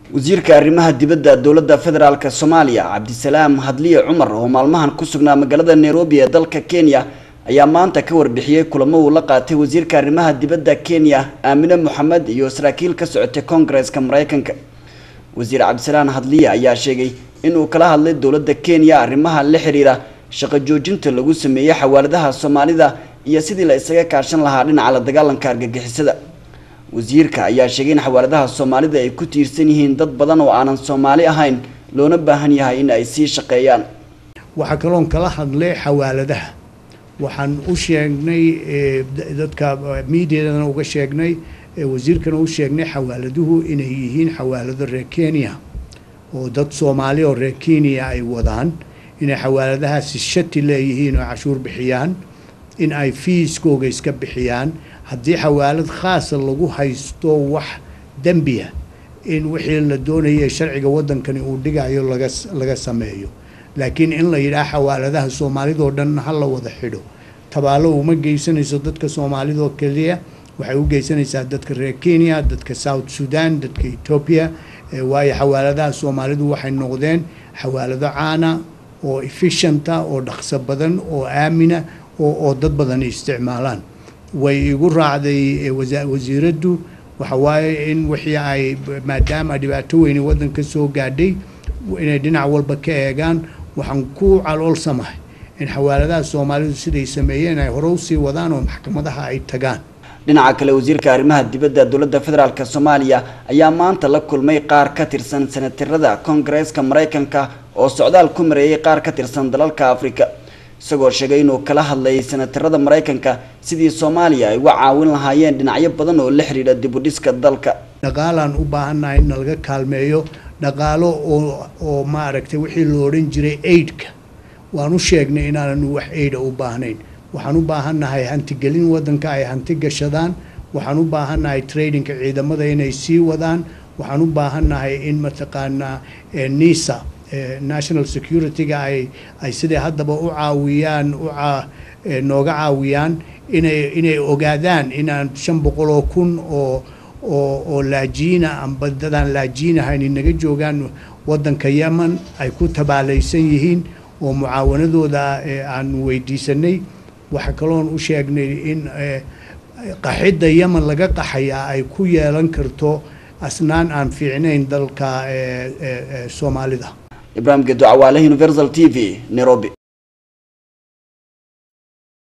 wasiirka arrimaha dibadda dowladda federaalk soomaaliya cabdisalaam hadliye cumar oo maalmahan ku sugnaa magaalada nairobi ee dalka kenya ayaa maanta ka warbixiyey kulamo uu la qaatay wasiirka arrimaha dibadda kenya aamine moxamed iyo saraakiil ka socotay koongareeska mareykanka wasiir cabdisalaan hadliye ayaa sheegay inuu kala hadlay dowladda kenya arrimaha la xiriira shaqo joojinta lagu sameeyey xawaaladaha soomaalida iyo sidii la isaga kaashan lahaa dhinaca la dagaalanka argagixisada wasiirka ayaa sheegay in xawaaladaha soomaalida ay ku tiirsan yihiin dad badan oo aanan soomaali ahayn loona baahan yahay in ay sii shaqeeyaan waxaa kaloon kala hadlay xawaaladaha waxaan u sheegnay dadka miidiadana uga sheegnay wasiirkana u sheegnay xawaaladuhu inay yihiin xawaalado reer kenya oo dad soomaali oo reer kenya ay wadaan inay xawaaladahaasi shati leeyihiin oo cashuur bixiyaan in ay fiiskooga iska bixiyaan haddii xawaalad khaasa lagu haysto wax dembiya in wixii la doonaya sharciga waddankani uu dhigayo laga laga sameeyo laakiin in la yidhaah xawaaladaha soomaalidoo dhan ha la wada xidho tabaalo uma geysanayso dadka soomaalidoo keliya waxay u geysanaysaa dadka reer kenya dadka south sudan dadka etoobiya waayo xawaaladaha soomaalidu waxay noqdeen xawaalado caana oo efficienta oo dhaqso badan oo aamina oo dad badan isticmaalaan way igu raacday wasiiraddu waxa waaye in wixii ay maadaama dhibaato weyne waddanka soo gaadhay inay dhinac walba ka eegaan waxaan ku caloolsamahay in xawaaladaha soomaalidu siday sameeyeen ay hore usii wadaan oo maxkamadaha ay tagaan dhinaca kale wasiirka arrimaha dibadda dowladda federaalk soomaaliya ayaa maanta la kulmay qaar ka tirsan senatarada koongareeska mareykanka oo socdaal ku mareeyay qaar ka tirsan dalalka afrika isagoo sheegay inuu kala hadlayay senatarada mareykanka sidii soomaaliya ay uga caawin lahaayeen dhinacyo badan oo la xidhiidha dibudhiska dalka dhaqaalaan u baahannahay in nalaga kaalmeeyo dhaqaalo oo oo maaragtay wixii la odhan jiray aidka waan u sheegnay inaananu wax aida u baahnayn waxaan u baahannahay hantigelin waddanka ay hanti gashadaan waxaan u baahannahay tradingka ciidamada inay sii wadaan waxaan u baahannahay in mataqaanaa nisa national security-ga ay ay siday haddaba u caawiyaan u nooga caawiyaan inay inay ogaadaan inaan shan boqol oo kun oo oo oo laajiina amba dadaan laajiinahayn inaga joogaan waddanka yemen ay ku tabaalaysan yihiin oo mucaawanadooda aan weydiisanay waxaa kaloon u sheegnay in qaxidda yemen laga qaxayaa ay ku yeelan karto asnaan aan fiicnayn dalka soomaalida ibraahim gedo cawaale universal t v nairobi